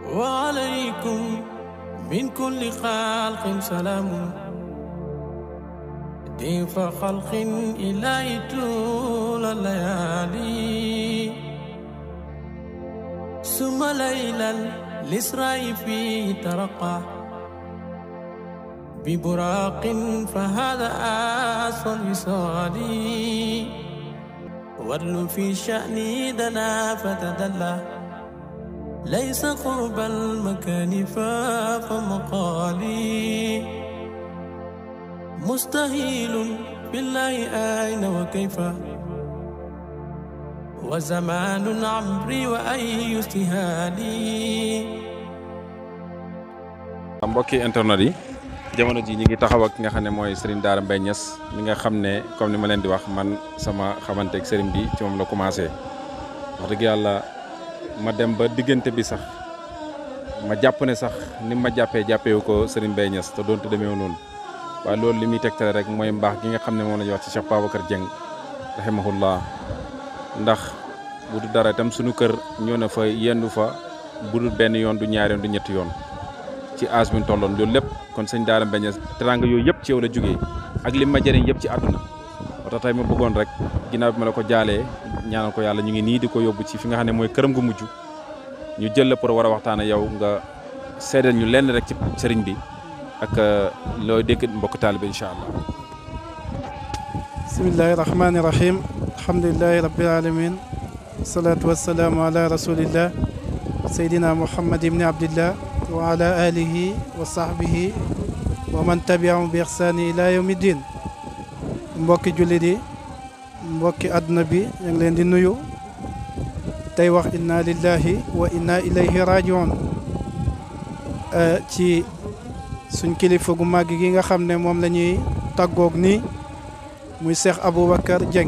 وعليكم من كل خلق سلام ضيف خلق إلهي طول الليالي ثم ليلا الإسراء فيه ترقى ببراق فهذا أصل الوصال ورل في شأني دنا فتدلى ليس قرب المكان فاق مقالي مستهيل بالله أين وكيف وزمان عمري وأي استهالي mbokki internet yi jamono ji ñi ngi taxaw ak ki nga xam ne mooy Serigne Daara Mbaye Niass mi nga xam ne comme ni ma leen di wax man sama xamante ak Serigne bi ci moom la commencé wax dëgg yàlla ma dem ba diggante bi sax ma jàpp ne sax ni ma jàppee jàppewu ko Serigne Mbaye Niass te doonte demeewu noonu waaye loolu li muy tegtale rek mooy mbaax gi nga xam ne moom la ñuy wax ci Cheikh Babacar Dieng rahimahullah ndax bu du dara itam suñu kër ñëw na fa yendu fa bu dul benn yoon du ñaari yoon du ñetti yoon ci âge bi ñu tolloon loolu lépp kon sëñ Daara Mbaye Niass teranga yooyu yëpp ci yow la jógee ak li ma jëriñ yëpp ci àdduna moo tax tey ma bëggoon rek ginnaaw bi ma la ko jaalee ñaanal ko yàlla ñu ngi nii di ko yóbbu ci fi nga xam ne mooy këram gu mujj ñu jël la pour war a waxtaan ak yow nga seedal ñu lenn rek ci sëriñ bi ak looy dégg mbokk taalibe incha allah. bismillahi rahmani rahim alhamdulilahi rabbil alamin wasalaatu wasalaamu ala rasulillah seydina muhammad ibni abdillah wa ala alihi wa sahbihi wa man tabiahum bi ixsaani ila yawmi din mbokki jullit yi mbokki àdduna bi ñu ngi leen di nuyu tey wax inna lillahi wa inna ilayhi rajiun ci suñ kilifa gu màgg gi nga xam ne moom la ñuy tàggoog nii muy Cheikh Aboubacar Dieng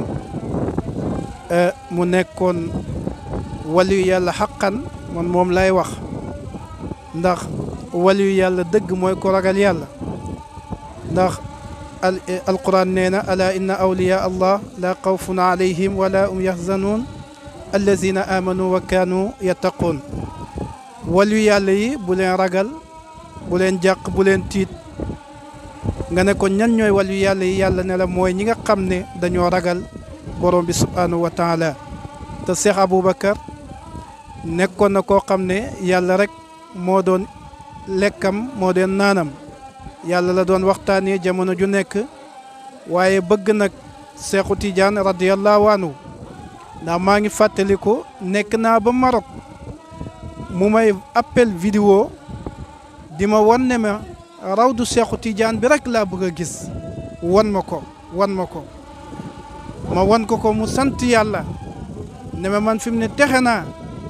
mu nekkoon waliyu yàlla xaqan man moom lay wax ndax waliyu yàlla dëgg mooy ko ragal yàlla ndax al alquran nee na ala inna awliya allah la xawfun alayhim wala um yaxzanuun allazina amanu wa kaanu yattaquun waliyu yàlla yi bu leen ragal bu leen jàq bu leen tiit nga ne ko ñan ñooy waliyu yàlla yi yàlla ne la mooy ñi nga xam ne dañoo ragal borom bi subhaanahu wa taala te Cheikh Aboubacar nekkoon na koo xam ne yàlla rek moo doon lekkam moo doon naanam yàlla la doon waxtaanee jamono ju nekk waaye bëgg nag Seexu Tijaan radiyallahu anhu ndax maa ngi fàttaliku nekk naa ba Maroc mu may appel vidéo di ma wan ne ma rawdu Seexu Tijaan bi rek laa bëgg a gis wan ma ko wan ma ko ma wan ko ko mu sant yàlla ne ma man fi mu ne texe naa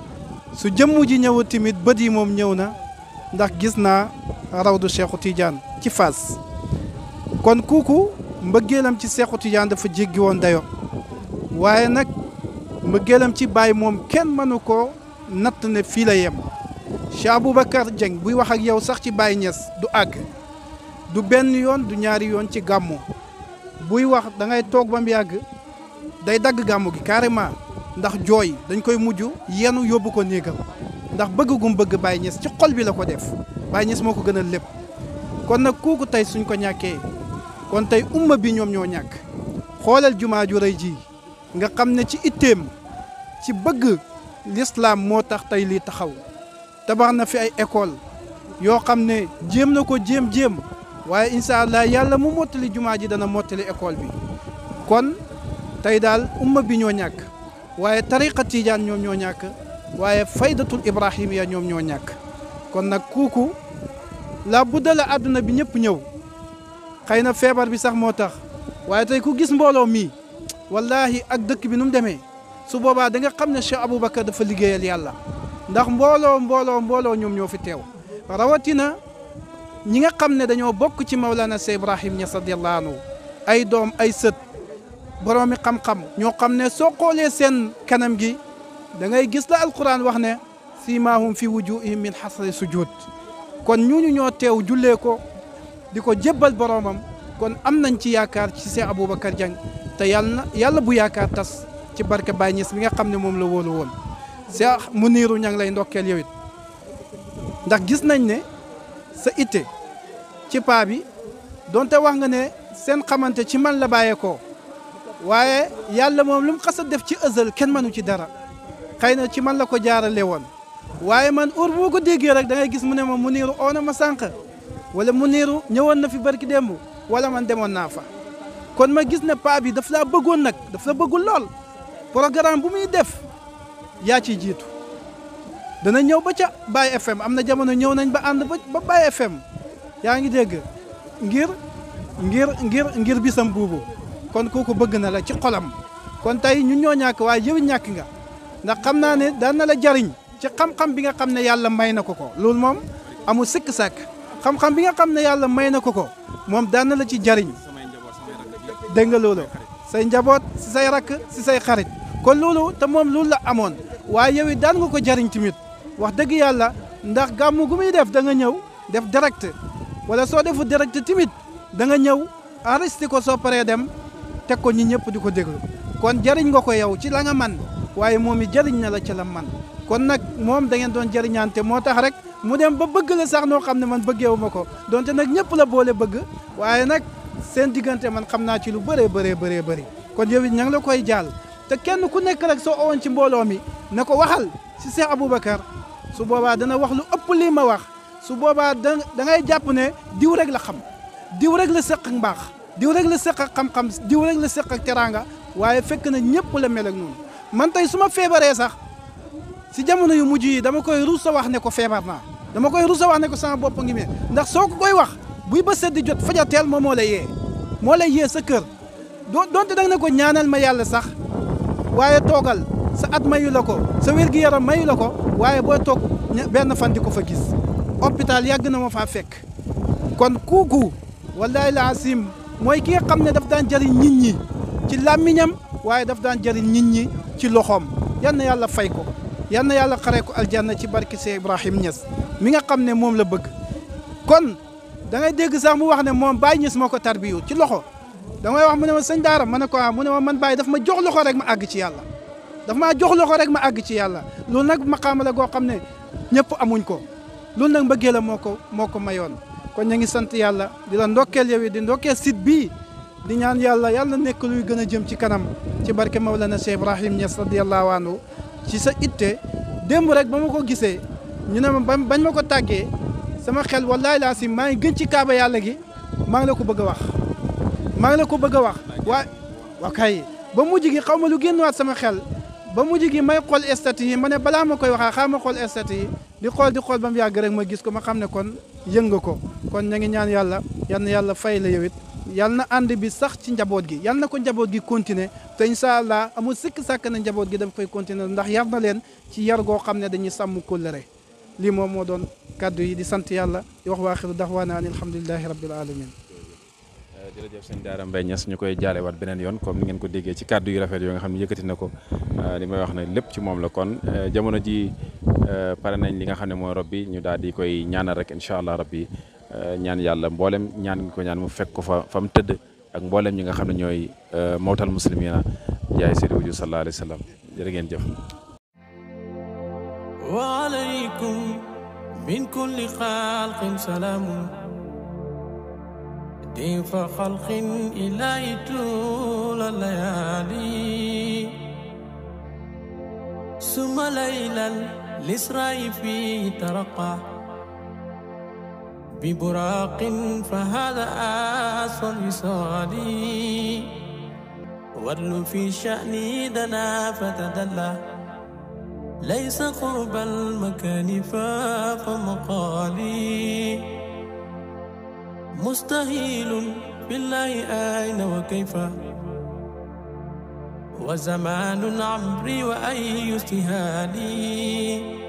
su jëmm ji ñëw tamit bët yi moom ñëw na ndax gis naa rawdu Seexu Tijaan ci Fass kon kooku mbëggeelam ci Seexu Tijaan dafa jéggi woon dayo waaye nag mbëggeelam ci Baay moom kenn mënu ko natt ne fii la yem Cheikh Aboubacar Dieng buy wax ak yow sax ci Baay Ñas du àgg du benn yoon du ñaari yoon ci gàmmu buy wax da ngay toog ba mu yàgg day dagg gàmmu gi carrément ndax jooy dañ koy mujj yenu yóbbu ko néegam ndax bëgg gum bëgg Baye Niass ci xol bi la ko def Baye Niass moo ko gënal lépp kon nag kooku tey suñ ko ñàkkee kon tey umma bi ñoom ñoo ñàkk xoolal jumaa ju rëy ji nga xam ne ci itteem ci bëgg l'islam moo tax tey lii taxaw tabax na fi ay école yoo xam ne jéem na ko jéem-jéem waaye incha allah yàlla mu mottali jumaa ji dana mottali école bi kon tey daal umma bi ñoo ñàkk waaye tariqa tijaan ñoom ñoo ñàkk waaye faydatul ibrahimiya ñoom ñoo ñàkk kon nag kooku la budda la àdduna bi ñëpp ñëw xëy na feebar bi sax moo tax waaye tey ku gis mbooloo mii wallahi ak dëkk bi nu mu demee su boobaa da nga xam ne Cheikh Aboubacar dafa liggéeyal yàlla ndax mbooloo mbooloo mbooloo ñoom ñoo fi teew rawatina ñi nga xam ne dañoo bokk ci Mawlana Cheikh Ibrahim Niass radiyallahu anhu ay doom ay sët boroomi xam-xam ñoo xam ne soo xoolee seen kanam gi da ngay gis la alquran wax ne siimaahum fi wujuhihim min xasri sujud kon ñooñu ñoo teew jullee ko di ko jébbal boroomam kon am nañ ci yaakaar ci Cheikh Aboubacar Dieng te yàlla na yàlla bu yaakaar tas ci barke Baye Niass bi nga xam ne moom la wóolu woon Cheikh Muniru ña ngi lay ndokkeel yow it ndax gis nañ ne sa itte ci paa bi donte wax nga ne seen xamante ci man la bàyyeekoo waaye yàlla moom lu mu xas a def ci ëzal kenn mënu ci dara xëy na ci man la ko jaarale woon waaye man heure bu ma ko déggee rek da ngay gis mu ne ma mu niiru oo na ma sànq wala mu niiru ñëwoon na fi barki démb wala man demoon naa fa kon ma gis ne paa bi daf laa bëggoon nag daf la bëggul lool programme bu muy def yaa ciy jiitu dana ñëw ba ca Baye FM am na jamono ñëw nañ ba ànd ba ba Baye FM yaa ngi dégg ngir ngir ngir ngir bisam buubu kon kooku bëgg na la ci xolam kon tey ñun ñoo ñàkk waaye yow ñàkk nga ndax xam naa ne daan na la jariñ ci xam-xam bi nga xam ne yàlla may na ko ko loolu moom amul sikk sàkk xam-xam bi nga xam ne yàlla may na ko ko moom daan na la ci jariñ dégg nga loolu say njaboot si say rakk si say xarit kon loolu te moom loolu la amoon waaye yow it daan nga ko jariñ tamit wax dëgg yàlla ndax gàmmu gu muy def da nga ñëw def direct wala soo defu direct tamit da nga ñëw enregistré ko soo paree dem teg ko ñi ñëpp di ko déglu kon jariñ nga ko yow ci la nga man waaye moom it jariñ na la ci la man kon nag moom da ngeen doon jariñante moo tax rek mu dem ba bëgg la sax noo xam ne man bëggeewu ma ko donte nag ñëpp la boole bëgg waaye nag seen diggante man xam naa ci lu bëree bëree bëree bëri kon yow it ña ngi la koy jaal te kenn ku nekk rek soo owoon ci mbooloo mi na ko waxal si Cheikh Aboubacar su boobaa dana wax lu ëpp lii ma wax su boobaa da da ngay jàpp ne diw rek la xam diw rek la seq ak mbaax diw rek la seq ak xam-xam diw rek la seq ak teraanga waaye fekk na ñëpp la mel ak noonu man tey su ma feebaree sax si jamono yu mujj yi dama koy ruus a wax ne ko feebar naa dama koy ruus a wax ne ko sama bopp ngi mel ndax soo ko koy wax buy ba seddi jot fajateel moom moo lay yee moo lay yee sa kër doo donte danga ne ko ñaanal ma yàlla sax waaye toogal sa at mayu la ko sa wér-gi-yaram mayu la ko waaye boo toog benn fan di ko fa gis hôpital yàgg na ma faa fekk kon kuuku wallahi la asim mooy ki nga xam ne daf daan jëriñ nit ñi ci làmmiñam waaye daf daan jëriñ nit ñi ci loxoom yal na yàlla fay ko yal na yàlla xaree ko aljanna ci barke Cheikh Ibrahim Niass mi nga xam ne moom la bëgg kon da ngay dégg sax mu wax ne moom Baye Niass moo ko tarbiyu ci loxo damay wax mu ne ma sëñ Daara ma ne ko ah mu ne ma man Baye daf ma jox loxo rek ma àgg ci yàlla daf maa jox loxo rek ma àgg ci yàlla loolu nag maqaama la goo xam ne ñëpp amuñ ko loolu nag mbëggee la moo ko moo ko mayoon kon ñu ngi sant yàlla di la ndokkeel yow di ndokkeel site bii di ñaan yàlla yàlla nekk luy gën a jëm ci kanam ci barke Mawlana Cheikh Ibrahim Niass radiyallahu anhu ci sa itte démb rek ba ma ko gisee ñu ne ma bañ ma ko tàggee sama xel wallahi laa si maa ngi gën ci kaaba yàlla gi maa ngi la ko bëgg a wax maa ngi la ko bëgg a wax waaye waa kay ba mujj gi xaw ma lu génn waat sama xel ba mujj gi may xool statut yi ma ne balaa ma koy waxaa xaa ma xool statut yi di xool di xool ba mu yàgg rek ma gis ko ma xam ne kon yëng nga ko kon ña ngi ñaan yàlla yal na yàlla fay la yow it yal na ànd bi sax ci njaboot gi yal na ko njaboot gi continuer te incha allah amul sikk sàkk na njaboot gi dafa koy continuer ndax yar na leen ci yar goo xam ne dañuy sàmm kóllëre lii moom moo doon kàddu yi di sant yàlla di wax waaxiru daxwaana an alhamdulilahi rabbil alamin jërëjëf sëñ Daara Mbaye Niass ñu koy jaalewaat beneen yoon comme ni ngeen ko déggee ci kàddu yu rafet yoo nga xam ne yëkkati na ko li may wax ne lépp ci moom la kon jamono ji pare nañ li nga xam ne mooy rob bi ñu daal di koy ñaanal rek incha allah rabbi ñaan yàlla mboolem ñaan ngi ko ñaan mu fekk ko fa fa mu tëdd ak mboolem ñi nga xam ne ñooy mawtal muslimina jaay seydi wuju sallallahu alayhi wa sallam jërë ngeen jëf wa alaykum min kulli xalqin salaamu ضيف خلق إلهي طول الليالي ثم ليلا الإسراء فيه ترقى ببراق فهذا أسوى الوصال ورل في شأني دنا فتدلى ليس قرب المكان فاف مقالي مستهيل بالله أين وكيف وزمان عمري وأي استهالي